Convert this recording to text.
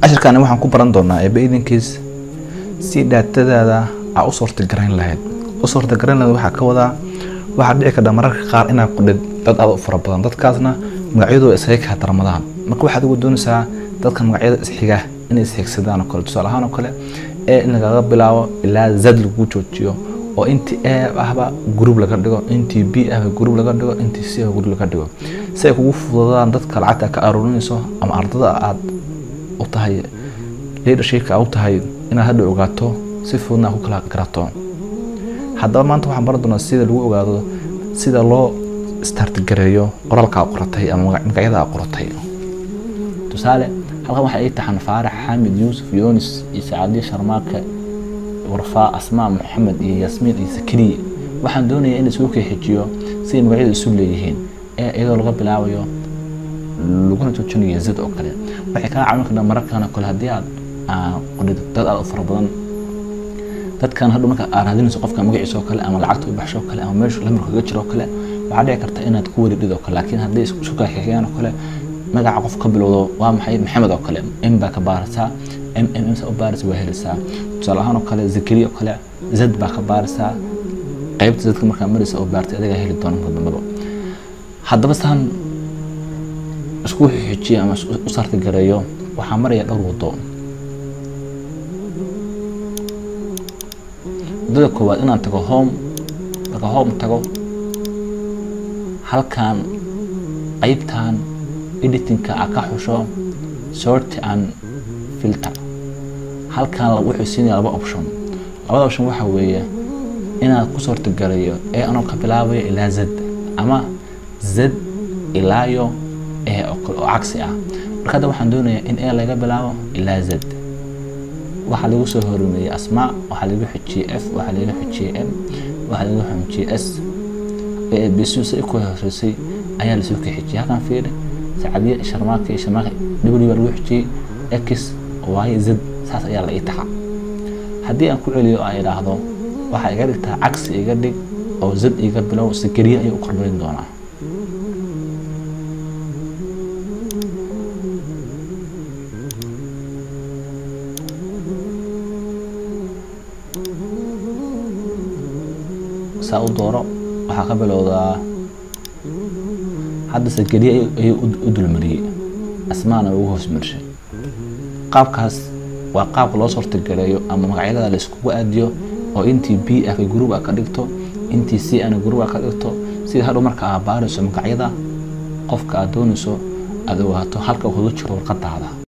cashirkaani waxaan ku baran doonaa eeba idinkiis si dhaatadaada aa u suurtagarayn lahayd u suurtagarayn lahayd waxaa ka wadaa waxaa dhici karta mararka qaar inaad qudhid dad aad u fara badan dadkaasna magacyadooda isaga kaa darmadaan marka waxaad ugu doonaysaa dadka magacyada isxiga inay isxigsadaan oo kale tusaale ahaan oo kale ee in lagaga bilaabo ilaa zad lagu joojiyo oo intii a ahba group laga dhigo intii b ahba group laga dhigo intii c ahba group laga dhigo si ay kugu fududadaan dadka lacagta ka aruurinayso ama ardada aad u tahay leadershipka aad u tahay inaad hadda ogaato si fududna aad ku kala garato haddaba maanta waxaan baran doonaa sida lagu ogaado sida loo startgareeyo qoraalka aad qoratay ama magacyada aad qoratay tusaale halkan waxaa ii taxan faarax xamid yuusuf yoonis iyo sacaadiye sharmaake warfaa asmaa maxamed iyo yaasmiin iyo sakariye waxaan doonayaa in isugu keexijiyo siday magacyadu isu leeyihiin ee iyadoo laga bilaabayo laguna joojinayo zad oo kale waxay kaa caawin kartaa mararkan oo kale haddii aad qodhid dad aad u fara badan dadkan hadhow marka aad raadinayso qofka magaciisa oo kale ama lacagta u baxsho oo kale ama meeshu lamarka kaga jiro oo kale waxaa dhici karta inaad ku wareedhid oo kale laakiin haddii isu kaxeexiyaan oo kale magaca qof ka bilowdo waa maxay maxamed oo kale m baa ka baaraysaa m m m u baaraysa waa helaysaa tusaale ahaan oo kale zakariya oo kale zad baa ka baaraysaa qaybta zadka markaa maraysa oo baartay adigaa heli doona marka dambaba haddaba saan isku xijiyo ama u sartigareeyo waxaa maraya dhowr wado wadada koowaad inaan tago home marka home tago halkan qaybtan editingka a ka xusho sort and filter halkan wuxuu siinaya laba option labada option waxa weeye inaad ku suurtagalayo ee anoo ka bilaabayo ilaa zad ama zad ilaayo ee oo kale oo cagsi ah marka hadda waxaan doonayaa in e laga bilaabo ilaa zad waxaa lagu soo horumeeyey asmaa waxaa lagu xijiyey f waxaa lagu xijiyey m waxaa lagu xijiyey s bsu si ku horeysay ayaa lasoo ka xijiyey halkan fiiri sacadiye sharmaaka iyo sharmaaka w baa lagu xijiyey x y z saas ayaa la ii taxa haddii aan ku celiyo aan idhaahdo waxaa iga dhigtaa cagsi iga dhig oo zad iga bilow sikariye ayuu u kormarin doonaa saa u dooro waxaa ka bilowdaa hadda sakariye ayuu u dulmariyey asmaana ugu hoos marshay qaabkaas waa qaabka loo suurtagaleeyo ama magacyada la iskugu aadiyo oo intii b ah group a ka dhigto intii c ana group a ka dhigto sida hadhow marka aad baarayso magacyada qofka aad doonayso aad ogaato halka uu kaga jiro warqadaada